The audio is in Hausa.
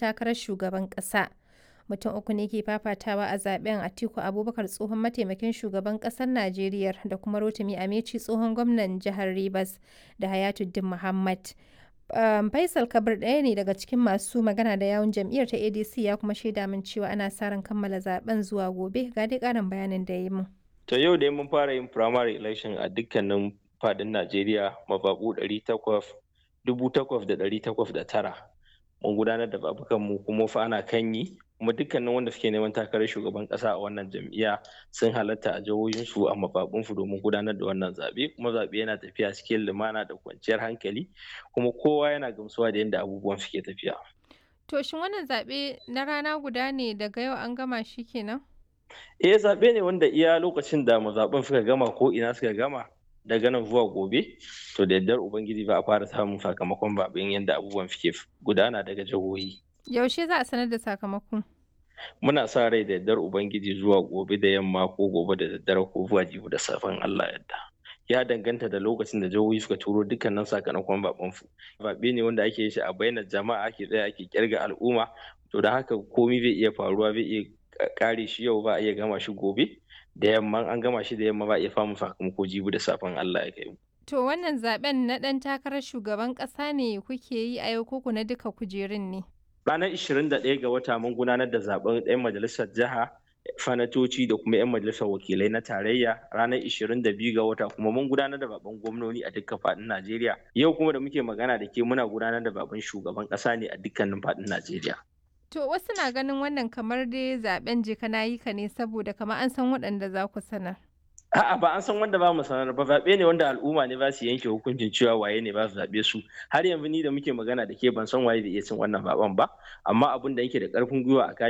takarar shugaban ƙasa. Mutum uku ne ke fafatawa a zaben Atiku Abubakar tsohon mataimakin shugaban ƙasar Najeriya da kuma Rotimi Ameci tsohon gwamnan jihar Rivers da Hayatuddin Muhammad. Um, Faisal Kabir ɗaya ne daga cikin masu magana da yawun jam'iyyar ta ADC ya kuma shaida min cewa ana sa ran kammala zaben zuwa gobe ga dai ƙarin bayanin da ya yi min. To yau dai mun fara yin primary election a dukkanin fadin Najeriya mababu ɗari takwas dubu takwas da ɗari takwas da tara. Mun gudanar da babukan mu kuma fa ana kan yi kuma dukkanin wanda suke neman takarar shugaban ƙasa a wannan jam'iyya sun halatta a jihohinsu a mababunsu domin gudanar da wannan zaɓe kuma zaɓe yana tafiya cikin lumana da kwanciyar hankali kuma kowa yana gamsuwa da yadda abubuwan suke tafiya. To shin wannan zaɓe na rana guda ne daga yau an gama shi kenan? Eh zaɓe ne wanda iya lokacin da mazaɓen suka gama ko ina suka gama daga nan zuwa gobe to da yardar ubangiji ba a fara samun sakamakon zaɓen yadda abubuwan suke gudana daga jihohi. Yaushe za a sanar da sakamako? Muna sa rai da yardar ubangiji zuwa gobe da yamma ko gobe da daddare ko zuwa jibi da safen Allah yadda. Ya danganta da lokacin da jihohi suka turo dukkanin sakamakon zaɓen su. Zaɓe ne wanda ake yin shi a bainar jama'a ake tsaya ake kirga al'umma to da haka komai zai iya faruwa zai iya kare shi yau ba a iya gama shi gobe da yamma an gama shi da yamma ba a iya famun sakamako jibi da safen Allah ya kai To wannan zaben na ɗan takarar shugaban ƙasa ne kuke yi a yau koko na duka kujerun ne? Ranar 21 ga wata mun gudanar da zaben 'yan majalisar jiha fanatoci da kuma 'yan majalisar wakilai na tarayya ranar 22 ga wata kuma mun gudanar da zaben gwamnoni a dukkan faɗin Najeriya. Yau kuma da muke magana da ke muna gudanar da zaben shugaban ƙasa ne a dukkanin faɗin Najeriya. To wasu na ganin wannan kamar dai zaben je kana yi ka ne saboda kamar an san waɗanda za ku sanar. A'a ba an san wanda ba mu sanar ba zaɓe ne wanda al'umma ne ba su yanke hukuncin cewa waye ne ba su zaɓe su har yanzu ni da muke magana da ke ban san waye da iya cin wannan zaɓen ba amma abin da yake da ƙarfin gwiwa a